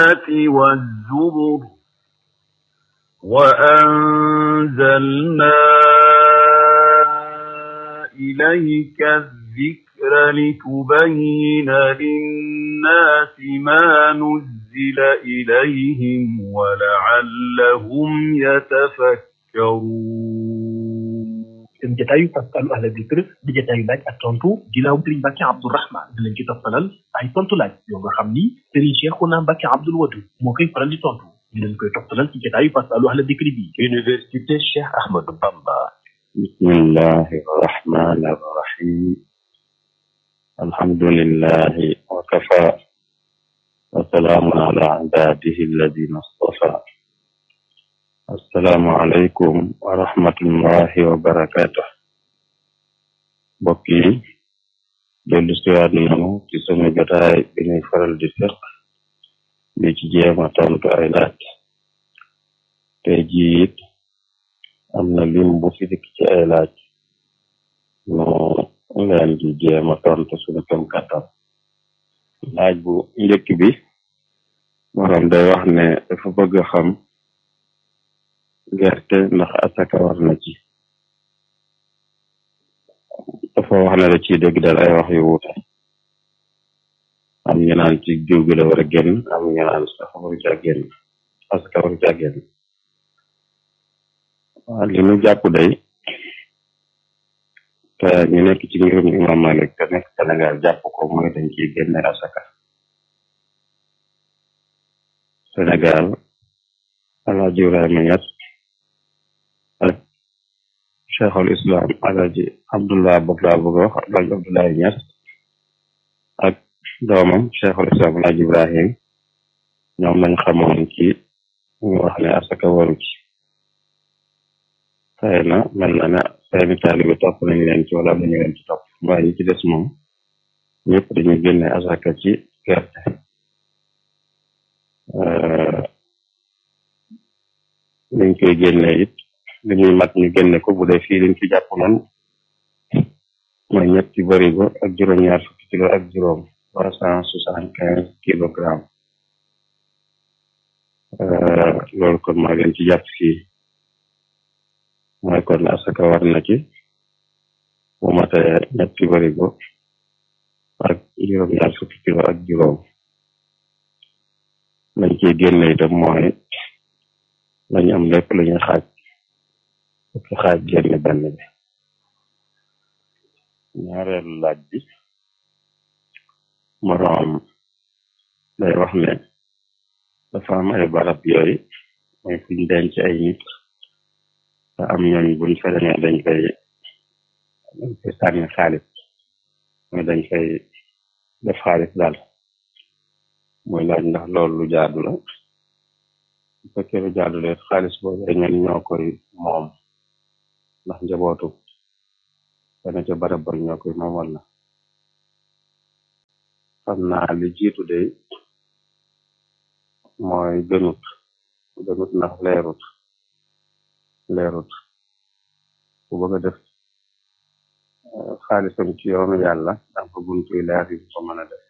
والزبر وأنزلنا إليك الذكر لتبين للناس ما نزل إليهم ولعلهم يتفكرون seen jataayu Faskalu Ahla Dikr di jataayu laaj ak tontu ginnaaw Serigne Mbacke Abdourahmane di leen ci toftalal ay tontu laaj yoo nga xam ni Serigne Cheikhouna Mbacke Abdoul Wadud moo koy faral di tontu di leen koy toftalal ci jataayu Faskalu Ahla Dikr bi. Université Cheikh Ahmadou Bamba. bismillahi rahmani rahim alhamdulillahi wa kafa wa salaamun ala ibadihi alladina astafa assalaamu aleykum wa rahmatullahi wa barakatuh mbokk yi dellu siwaat nanu ci sunu jotaay bi ñuy faral di seq di ci jéema tontu ay laaj tey jii it am na lim bu fi dikk ci ay laaj nu leen di jéema tontu sunu kem kàttan laaj bu njëkk bi morom day wax ne dafa bëgg a xam gerte ndax asaka war na ci dafa wax ne da ciy dégg dal ay wax yu wuute am ñu naan ci jiw gi la war a génn am ñu naan sax waru ci ak génn asaka waru ci ak génn waaw li ñu jàpp day te ñu nekk ci ngirum imam Malik te nekk Sénégal jàpp ko mooy dañ ciy génne asaka Sénégal Alaaji Ibrahima Ñas ak cheikhul islam Alaaji Abdullah boog laa bëgg a wax Alaaji Abdullahi Ñas ak doomam cheikhul islam Alaaji Ibrahim ñoom lañ xamoon ci ñu wax ne asaka waru ci xëy na mel na ne seeni taalibe topp nañu leen ci wala dañu leen ci topp waaye ñi ci des moom ñëpp dañuy génne asaka ci gerte liñ koy génne it li muy mat ñu génne ko bu dee fii liñ fi jàpp noonu mooy ñetti barigo ak juróom-ñaar fukki kilo ak juróom trois cent soixante quinze kilogramme loolu kon maa leen ci jàpp fii mooy kon asaka war na ci bu matee ñetti barigo ak juróom-ñaar fukki kilo ak juróom lañ ciy génne itam mooy lañu am lépp lu ñuy xaaj fukki xaaj génne benn bi ñaareelu laaj bi moroom day wax ne dafa am ay barab yooyu mooy fuñ denc ay nit te am ñooñ buñ fa demee dañ koy dañ koy sànni xaalis mooy dañ koy def xaalis daal mooy laaj ndax loolu lu jaadu la bu fekkee lu jaadu la xaalis boobu ñoom ñoo koy moom ndax njabootu dana ca barab ba ñoo koy moom wala xam naa li jiitu de mooy gënut gënut ndax leerut leerut bu bëgg a def xaalisam ci yoonu yàlla am fa buntuy leer yu ko mën a def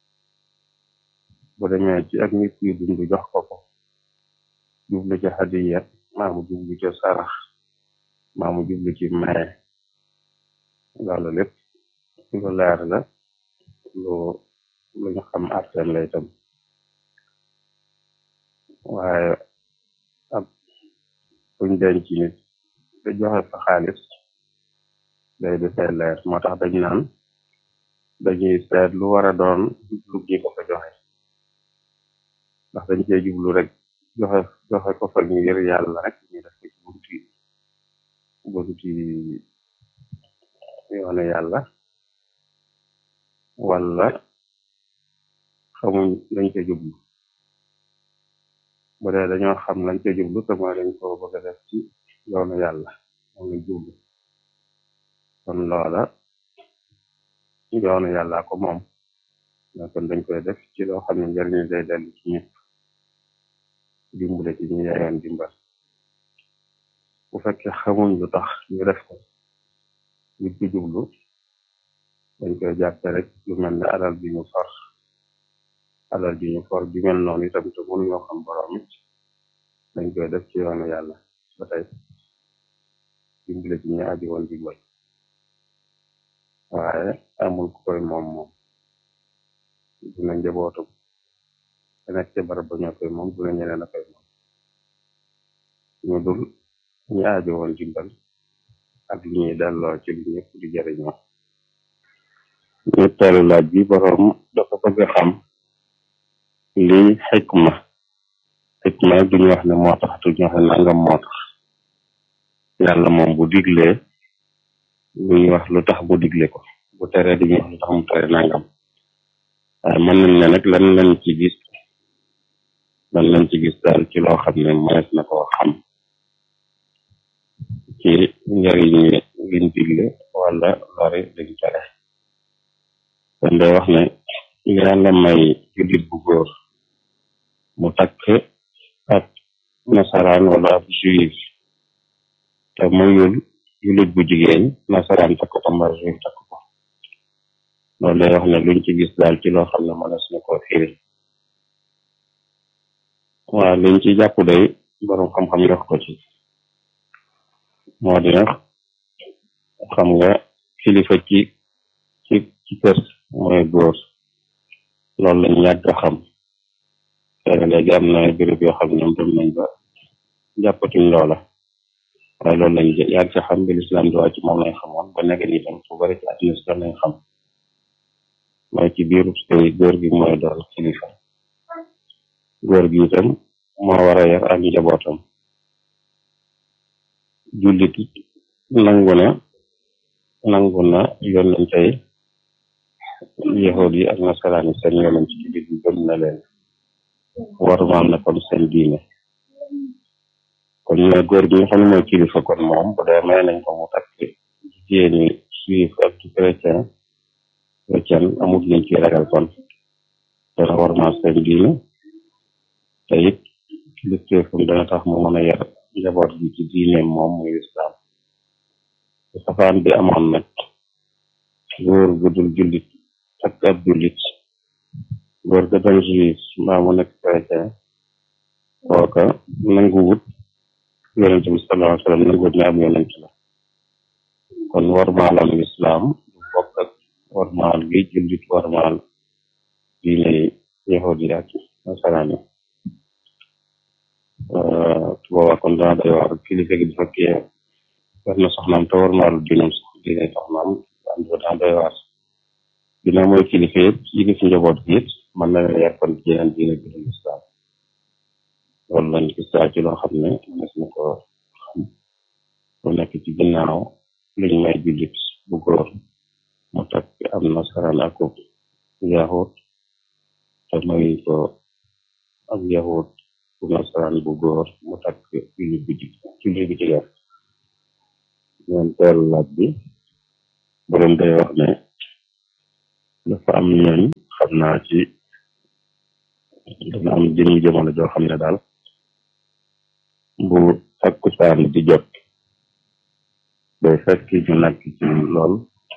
bu demee ci ak nit yu dund jox ko ko jublu ci hadiya maa mu jublu ci sarax maa mu jublu ci maye loolu lépp lu leer la lu lu ñu xam arteen la itam waaye ab buñ denc nit te joxe fa xaalis day defee leer moo tax dañ naan dañuy seet lu war a doon lu gi ko fa joxe ndax dañ cee jublu rek joxe joxe ko fa ngir yàlla rek ñu def ko ci bunti bunti yoone yàlla wala xamuñ lañ ca jublu bu dee dañoo xam lañ ca jublu te mooy dañ ko bëgg a def ci yoonu yàlla moom lañ jublu kon loola yoonu yàlla ko moom mais kon dañ koy def ci loo xam ne njëriñ day dellu ci ñëpp dimbale ci ñu yayoon dimbal bu fekkee xamuñ lu tax ñu def ko ñu ci jublu dañ koy jàppe rek lu mel ne alal bi ñu for alal ji ñu for ju mel noonu itam te mënuñoo xam borom it dañ koy def ci yoonu yàlla ba tey dimbale ci ñu aji woon dimbal waaye amul ku koy moom moom dina njabootu te nekk ca barab ba ñoo koy moom dina ñeneen a koy moom ñu dul ñu aji woon dimbal ak li ñuy delloo ci li ñëpp di jëriñoo ñetteelu laaj bi borom dafa bëgg a xam lii xikma xikma duñu wax ne moo tax duñu wax ne nangam moo tax yàlla moom bu diglee duñu wax lu tax mu digle ko bu teree duñu wax lu tax mu tere nangam waaye mën nañ ne nag lan lañ ci gis lan lañ ci gis daal ci loo xam ne mënees na koo xam ci njëriñ liñ digle wala lori liñ tere kon day wax ne yàlla may jullit bu góor mu takk ab nasaraan wala ab juif te mayul jullit bu jigéen nasaraan takk ko mbaa juif takk ko loolu day wax ne luñ ci gis daal ci loo xam ne mënees na koo firi waaw liñ ci jàpp day borom xam-xam yox ko ci moo di nag xam nga kilifa ci ci ci kër mooy góor loolu lañ yàgg a xam xëy na léegi am na béréb yoo xam ne ñoom dem nañ ba jàppatuñ loola waaye loolu lañ yàgg a xam bi lislaam di wàcc moom lañ xamoon ba nekk ni tam fu bari ci àddina si lañ xam mooy ci biiru sëy góor gi mooy doon kilifa góor gi itam moo war a yar ak njabootam jullit nangu na nangu na yonente yahud yi ak nasaraan yi seen yonent ci jullit yi gëm na leen warumaal na kon seen diine kon ñu ne góor gi nga xam ne mooy kilifa kon moom bu dee may nañ ko mu takk jigéeni juif ak chrétien chrétien amul liñ ci ragal kon dana warumaal seen diine te it kilifteefam dana tax mu mën a yar njaboot gi ci diineem moom muy islam te safaan bi amoon nag góor gu dul jullit ak ab jullit góor ga doon juif mbaa mu nekk chrétien kooka nanguwut yonent bi sallallahu alayhi wa sallam nanguwut ne am yonent la kon warmaalam lislaam du bokk ak warmaal gi jullit warmaal diine yahudi ak nasaraan yi boobaa kon dana day waar kilifa gi bu fekkee war na soxnaam te warmaalu diinam sax diine soxnaam dana day waar dina mooy kilifa yëpp yilif njaboot gi it mën na leen yar kon ci yeneen diine bi dul islam loolu lañ gis daal ci loo xam ne mënees na ko xam lu nekk ci ginnaaw luñ may jullit bu góor mu takk am nasaraan ak yahut te may ko ak yahut bu nasaraan bu góor mu takk jullit bu jigéen jullit bu jigéen ñeen teelu laaj bi borom day wax ne dafa am ñooñ xam naa ci dana am jëmi jamono joo xam ne daal bu takkusaan di jot day fekk ñu nekk ci lool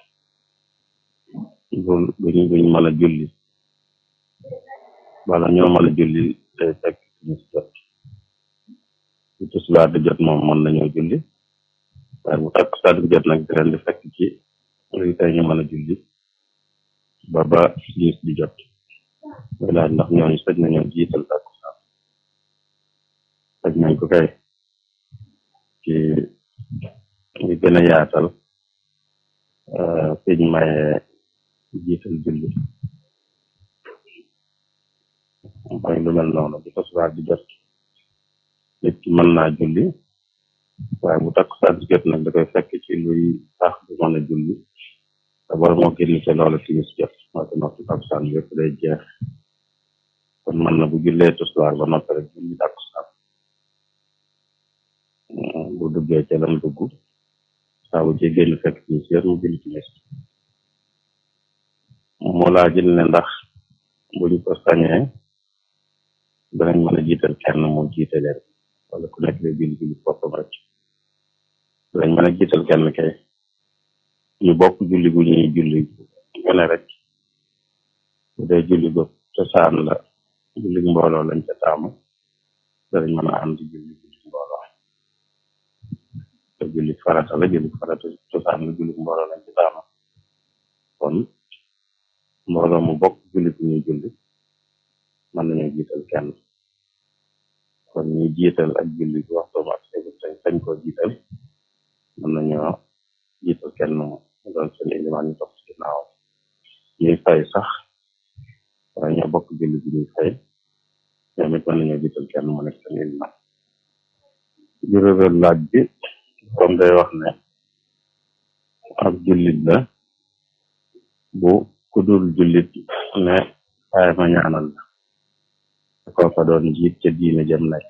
bu buñ buñ mën a julli wala ñoo mën a julli day fekk ñu jot bu tisbaar di jot moom mën nañoo julli waaye bu takkusaan di jot nag di leen di fekk ci luy tey ñu mën a julli ba ba gis di jot muy laaj ndax ñooñu sëj nañoo jiital takkusaan sëj nañ ko kay ci ñu gën a yaatal fiñ maye jiital julli mooy lu mel noonu bu tasbaar di jot nit ki mën naa julli waaye bu takkusaan di jot nag da koy fekk ci luy tax du mën a julli te bor moo génn ci loolu timis jot moo te noppi takkusaan bi yëpp day jeex kon mën na bu jullee tisbaar ba noppi rek julli takkusaan bu duggee ca lam dugg saa bu ci génn fekk timis yëpp mu julli timis mu laajil ne ndax buñ ko sañee danañ mën a jiital kenn mu jiite leen wala ku nekk lay julli julli boppam rek danañ mën a jiital kenn kay ñu bokk julli gu ñuy julli gone rek bu dee julli bopp cosaan la julli mbooloo lañ ca taamu danañ mën a ànd julli julli mbooloo te julli farata la julli farata cosaan la julli mbooloo lañ ca taamu kon mbooloo mu bokk julli bu ñuy julli mën nañoo jiital kenn kon ñuy jiital ak julli bi waxtoom ak sañ sañ koo jiital mën nañoo jiital kenn mu doon seen ilimaan ñu topp ci ginnaaw ñuy fay sax waaye ñoo bokk julli bi ñuy fay ñoom it mën nañoo jiital kenn mu nekk seen ilimaan juróomeel laaj bi comme day wax ne ab jullit la bu ku dul jullit ne waaye ma ñaanal la kooka doon jiit ca diine jëm nekk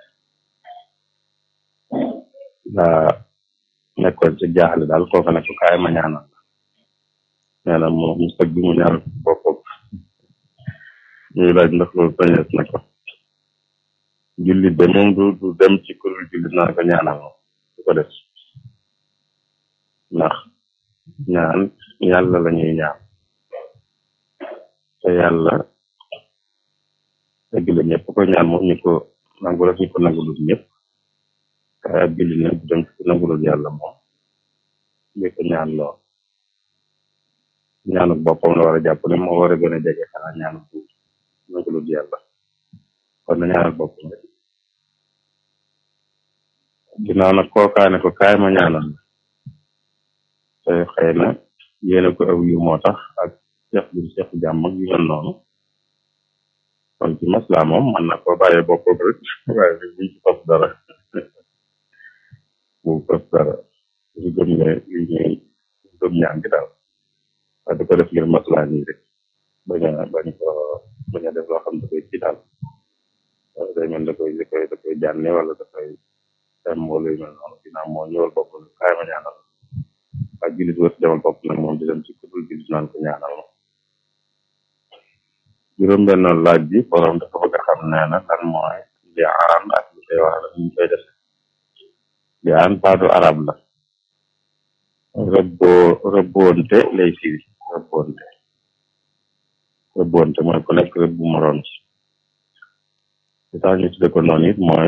daa nekkoon ci jaaxle daal kooka ne ko kaay ma ñaanal nee na mu mu sëgg mu ñaanal boppam ñuy laaj ndax loolu sañees na ko jullit de moom du du dem ci kuréel jullit naa ko ñaanal moom du ko def ndax ñaan yàlla la ñuy ñaan te yàlla dëgg la ñëpp ko ñaan moom ñu ko nangu rek ñu ko nangulul ñëpp waaye ab jullit nag du dem ci ko nangulul yàlla moom li ko ñaan lool ñaanu boppam la war a jàpp ne moo war a gën a jege xanaa ñaanu bu nangulul yàlla kon na ñaanal boppam rek ginnaaw nag kookaane ko kaay ma ñaanal la te xëy na yéene ko aw yu moo tax ak seex bu seex jàmm ak yu mel noonu kon ci masla moom man na ko bàyyee boppam rek waaye nag buñ ci fas dara bu fas dara su gëm ne li ñuy gëm ñaan gi daal waaye da ko def ngir masla nii rek bañ a bañ ko bañ a def loo xam da koy ci daal wala day mel da koy da koy da koy jànne wala da koy dem wala yu mel noonu ginnaaw moo ñëwal boppam kaay ma ñaanal ak jullit wër demal bopp nag moom di dem ci kudul jullit naan ko ñaanal ma juróom benn laaj bi borom dafa bëgg a xam nee na lan mooy li aan ak li koy wax la ñu koy def li aan baatu arab la rëbboo rëbboonte lay firi rëbboonte rëbboonte mooy ku nekk rëbb bu moroom ci li tax ñu tudde ko noonu it mooy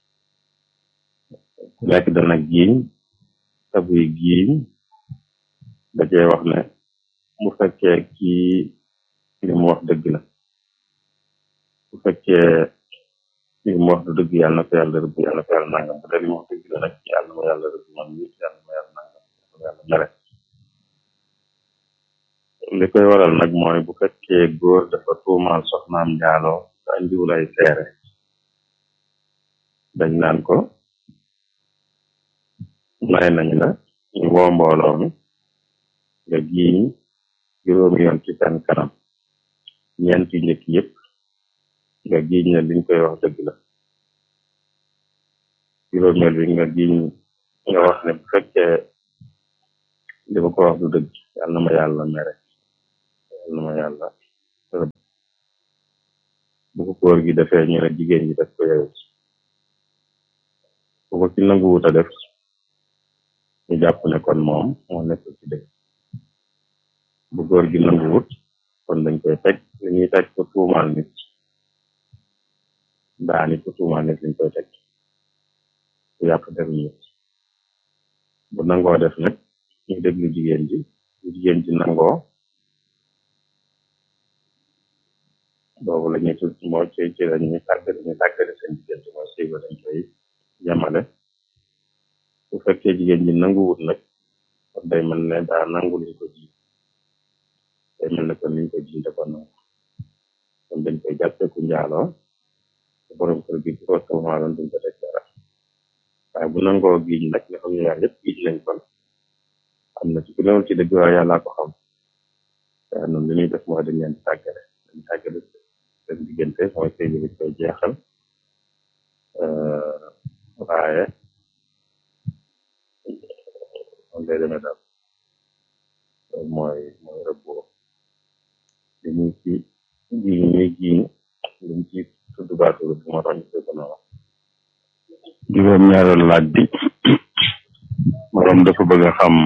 ku nekk dana giiñ te buy giiñ da cee wax ne bu fekkee kii li mu wax dëgg la bu fekkee li mu wax du dëgg yàlla na ko yàlla rëbb yàlla na ko yàlla nangam bu dee li mu wax dëgg la nag yàlla na ma yàlla rëbb man mi yàlla na ma yàlla nangam yàlla na ma yàlla mere li koy waral nag mooy bu fekkee góor dafa tuumaal soxnaam njaaloo te andiwul ay seere dañ naan ko may nañ la ñu woo mbooloo mi nga giiñ juróomi yoon ci seen kanam ñeent yu njëkk yëpp nga giiñ ne liñ koy wax dëgg la juróomeel bi nga giiñ nga wax ne bu fekkee li ma ko wax du dëgg yàlla na ma yàlla mere yàlla na ma yàlla rëbb bu ko góor gi defee ñu ne jigéen ji def ko yow bu ko ci nanguwut a def ñu jàpp ne kon moom moo nekk ci dëgg bu góor gi nanguwut kon dañ koy teg li ñuy teg ko tuumaal nit daani ko tuumaal nit lañ koy teg ku yàq der nit bu nangoo def nag ñu déglu jigéen ji bu jigéen ji nangoo boobu la ñuy tudd moo ci ci la ñuy tàggale ñu tàggale seen diggante mooy sëy ba dañ koy yemale bu fekkee jigéen ji nanguwut nag kon day mel ne daa nangu liñ ko ji day mel ne kon liñ ko ji dafa nangu kon dañ koy jàppe ku njaaloo te borom kër gi ko tuumaaloon duñ ko teg dara waaye bu nangoo giiñ nag nga xam ne yaar yëpp giiñ nañ kon am na ci ku newul ci dëgg waaye yàllaa ko xam waaye noonu li ñuy def mooy dañ leen di tàggale dañ tàggale seen diggante mooy sëy bi koy jeexal waaye moom lay demee daal loolu mooy mooy rëbboo li ñu ci giiñ ñuy giiñ liñ ci tudd baatu rëbb moo tax ñu koy ko noonu juróom ñaareelu laaj bi morom dafa bëgg a xam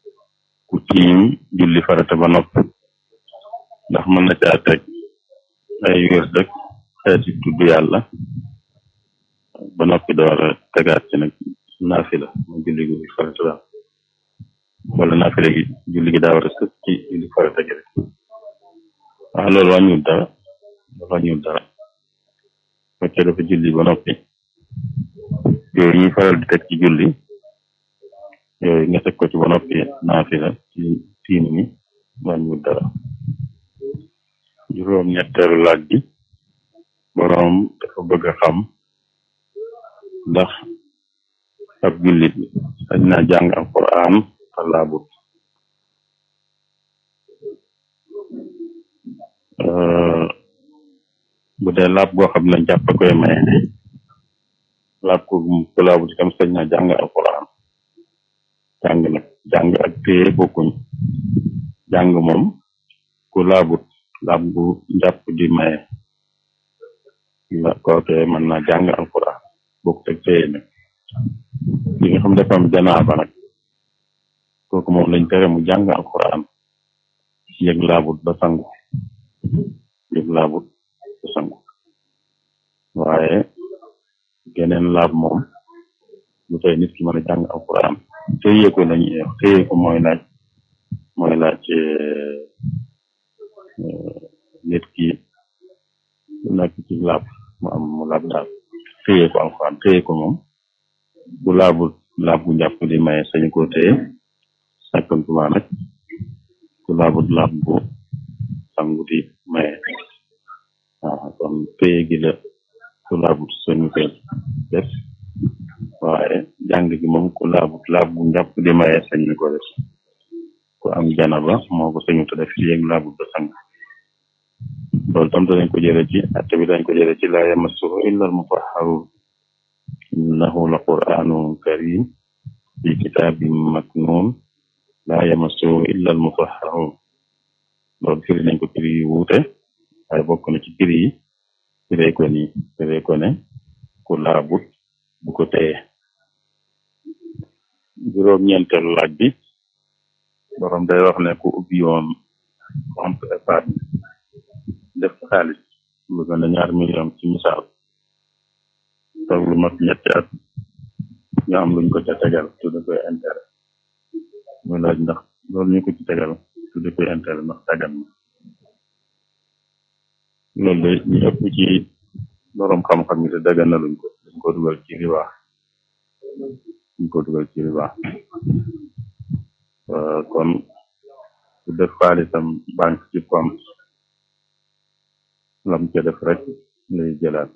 ku tiim julli farata ba nopp ndax mën na caa teg ay wér dëkk xeeti tudd yàlla ba noppi door a tegaat ci nag naafila mu julli gi farata daal wala naafila gi julli gi daa war a sëkk ci julli farata gi rek waaw loolu wàññiwul dara loolu wàññiwul dara fekkee dafa julli ba noppi yooyu ñuy faral di teg ci julli yooyu nga teg ko ci ba noppi naafila ci tiim mi wàññiwul dara juróom ñetteelu laaj bi boroom dafa bëgg a xam ndax ab jullit sañ naa jàng alquran te laabut bu dee laab goo xam ne jàpp koy maye laab ko ku laabut itam sañ naa jàng alquran jàng nag jàng ak téye bokkuñ jàng moom ku laabut laab bu njàpp di maye la kooke mën naa jàng alquran bokkut ak téye nag li nga xam dafa am janaaba nag kooku moom lañ tere mu jàng alquran yëg laabut ba sangu yëg laabut ba sangu waaye geneen laab moom lu tey nit ki mën a jàng alquran téye ko lañuy wax téye ko mooy laaj mooy laaj nit ki nekk ci laab mu am mu laab daal téye ko alquran téye ko moom bu laabul laab bu njàpp di maye sañu ko téye sàkkantuma nag ku laabut laab bu sangu di maye waaw kon téye gi la ku laabut sañu koy def waaye jàng gi moom ku laabut laab bu njàpp di maye sañu ko def ku am janaba moo ko sañu te def yéeg laabut ba sang loolu tam dañ ko jële ci atte bi dañ ko jële ci laa yamassuhu illa al mutahharun innahu la qur'anun karim fi kitabin maknun laa yamassuhu illa al mutahharun loolu firi nañ ko firi yu wuute waaye bokk na ci firi yi firee ko ni firee ko ne ku laabut bu ko téye juróom ñeenteelu laaj bi borom day wax ne ku ubbi woon compte épargne def xaalis lu gën a ñaar million ci misaal toog lu mat ñetti at ñu am luñ ko ca tegal tudde koy intérêt muy laaj ndax loolu ñu ko ci tegal tudde koy intérêt ndax dagan na loolu de ñu ëpp ci borom xam-xam yi te dagan na luñ ko dañ ko dugal ci riba dañ ko dugal ci riba kon ku def xaalisam banque ci compte lam ca def rek lay jëlaat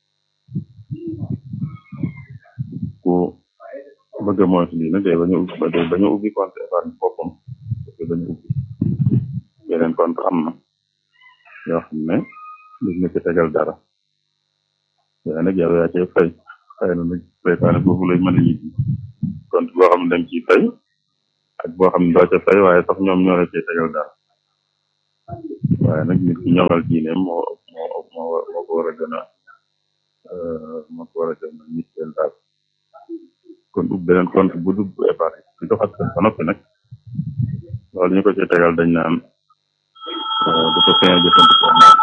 ku bëgg a moytu lii nag day bañu ubbi day bañu ubbi compte épargne boppam day bañu ubbi yeneen compte am na yoo xam ne duñ la ci tegal dara waaye nag yow yaa cay fay xëy na nag seytaane boobu lay mën a ñibbi compte boo xam ne dañ ciy fay ak boo xam ne doo ca fay waaye sax ñoom ñoo la cay tegal dara waaye nag nit ki ñoŋal diine moo moo moo moo ko war a gën a moo ko war a gën a nitteel daal kon ub beneen compte bu dugg épargne su doxat ba noppi nag loolu ñu ko ci tegal dañ naan du ko sañ a jëfandikoo moom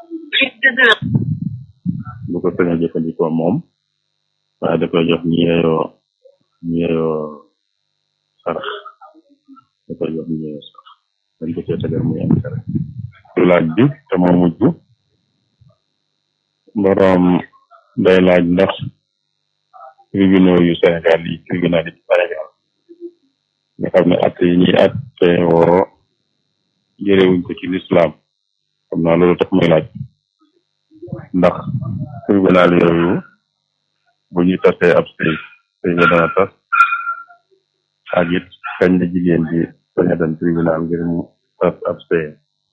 du ko sañ a jëfandikoo moom waaye da koy jox ñi yeyoo ñi yeyoo sarax da koy jox ñi yeyoo sarax dañ ko cee tegal muy intérêt laaj bi te moo mujj boroom day laaj ndax tribunaux yu Sénégal yi tribunal yi Sénégal nga xam ne atte yi ñuy atte woo jërewuñ ko ci lislaam xam naa loolu tax muy laaj ndax tribunal yooyu bu ñu tasee ab sëy sëy ba dana tas ak it kañ la jigéen ji sañ a dem tribunal ngir mu tas ab sëy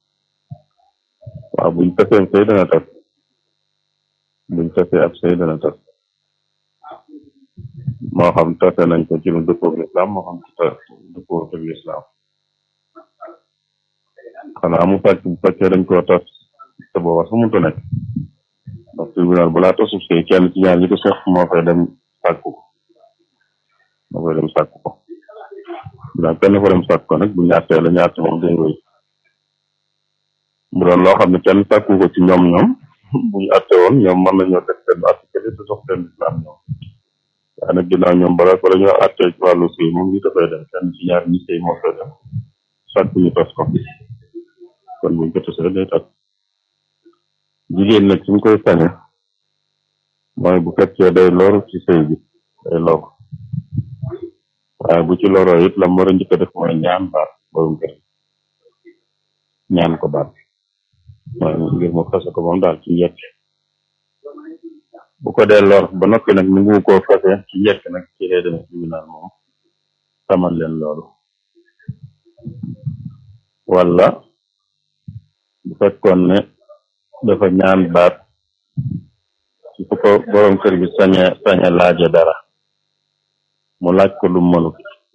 waaw buñ tasee sëy dana tas buñ tasee ab sëy dana tas moo xam tase nañ ko ci lu dëppoo ak lislaam moo xam ta dëppoo ak lislaam xanaa mu fekk bu fekkee dañ koo tas te booba sax mënta nekk ndax tribunal balaa tasub sëy kenn ci ñaar ñi ko seq moo fay dem sàkku ko moo fay dem sàkku ko ndax kenn fa dem sàkku ko nag bu ñaartee la ñaarte moom day wéy bu doon loo xam ne kenn sàkku ko ci ñoom ñoom buñu atte woon ñoom mën nañoo def seen atte kële te sox seen islam ñoom waaye nag ginnaaw ñoom bala bala ñoo atte ci wàllu sëy moom ñu dafay dem kenn ci ñaar ñi sëy moo koy dem sàkku ñu tos ko kon buñ ko tosee day tas jigéen nag suñ koy sañe mooy bu fekkee day loru ci sëy bi day lor waaye bu ci loroo it la mu war a njëkk a def mooy ñaan baat borom kër ñaan ko baat mooy ngir mu fase ko moom daal ci njëkk bu ko dee lor ba noppi nag ni ngu koo fase ci njëkk nag ci lay demee tribunal moom tamal leen loolu wala bu fekkoon ne dafa ñaan baat ci fu ko borom kër bi sañe sañe laaje dara mu laaj ko lu mënut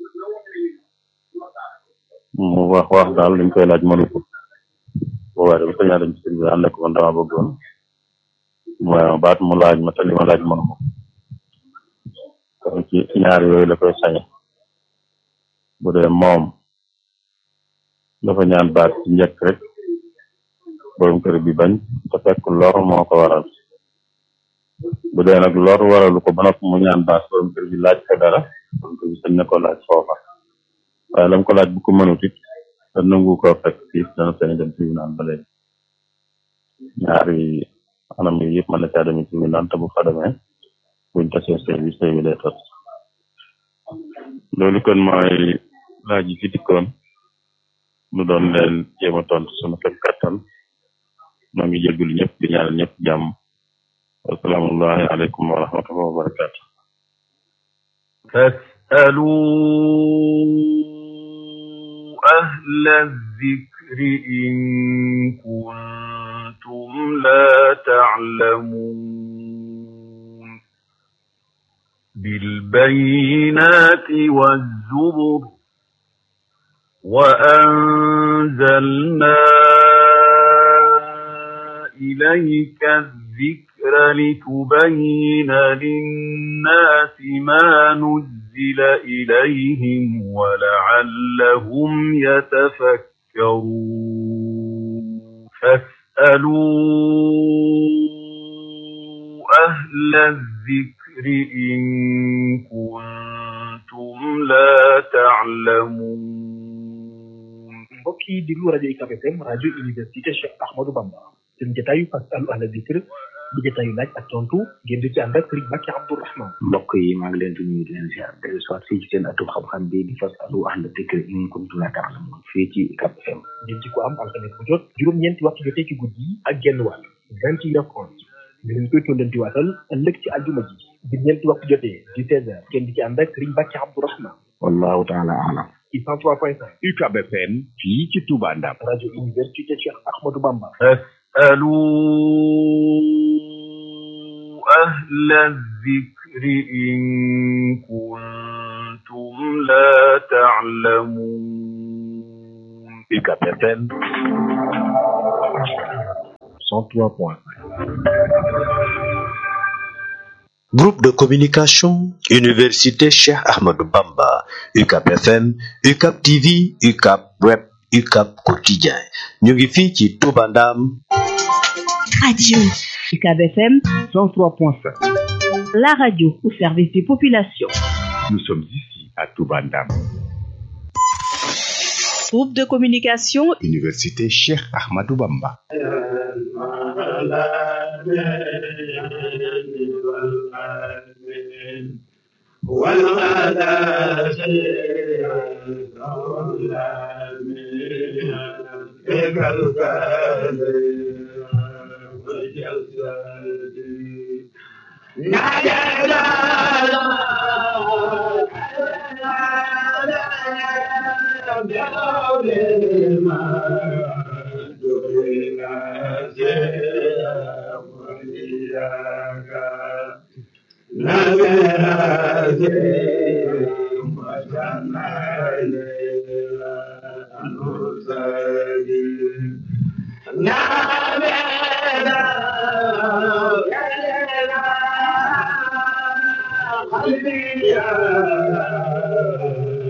mu wax wax daal dañ koy laaj mënu ko boobaa dama sañaa dem ci tribunal ne ko man dama bëggoon mooy ma baat mu laaj ma te li ma laaj mënu ko kon ci ñaar yooyu la koy sañe bu dee moom dafa ñaan baat ci njëkk rek borom kër bi bañ te fekk lor moo ko waral bu dee nag lor waralu ko ba noppi mu ñaan baat borom kër bi laaj ko dara borom kër bi sañ na ko laaj foofa waaye lam ko laaj bu ko mënut it te nangu ko fekk fii dana sañ dem tribunal ba léegi ñaari anam yi yëpp mën na caa demee tribunal te bu fa demee buñ tasee sëy bi sëy bi lay tas loolu kon mooy laaj yi fi dikkoon nu doon leen jéem a tontu sunu kem kattan noo ngi jéggulu ñëpp di ñaanal ñëpp jàmm wasalaamullahi aleykum wa rahmatullahi wa barakatu فاسألوا أهل الذكر إن كنتم لا تعلمون بالبينات والزبر وأنزلنا إليك الذكر لتبين للناس ما نزل إليهم ولعلهم يتفكرون فاسألوا أهل الذكر إن كنتم لا تعلمون mbokk yi diglu rajo UCAB FM rajo université Cheikh Ahmadou Bamba seen jotaayu fasalu ahla dikr di jotaayu laaj ak tontu ngeen di ci ànd ak Serigne Mbacke Abdourahman mbokk yi maa ngi leen di nuyu di leen ziar dellu soit fii ci seen atum xam-xam bi di fasalu ahla dikr in kuntum la ta'lamun fii ci UCAB FM ngeen ci ko am alxames bu jot juróom-ñeenti waxtu jotee ci guddi yi ak genn wàll vingt et une heures trente ñu leen koy tondanti waatal ëllëg ci aljuma ji bi ñeenti waxtu jotee di seize heures ngeen di ci ànd ak Serigne Mbacke Abdourahman wallahu taala alam ci cent trois point cinq UCAB FM fii ci Touba Ndam rajo université Cheikh Ahmadou Bamba فاسألوا أهل الذكر إن كنتم لا تعلمون UCAB FM cent trois point Groupe de communication Université Cheikh Ahmadou Bamba UCAB FM UCAB TV UCAB Web UCAB Quotidien ñu ngi fii ci Touba Ndam Radio UCAB FM 103.5. La radio au service des populations. nous sommes ici à Touba Ndam Groupe de communication Université Cheikh Ahmadou Bamba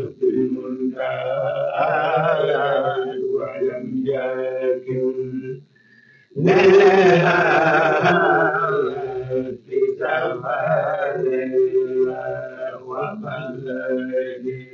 قلبي وبلد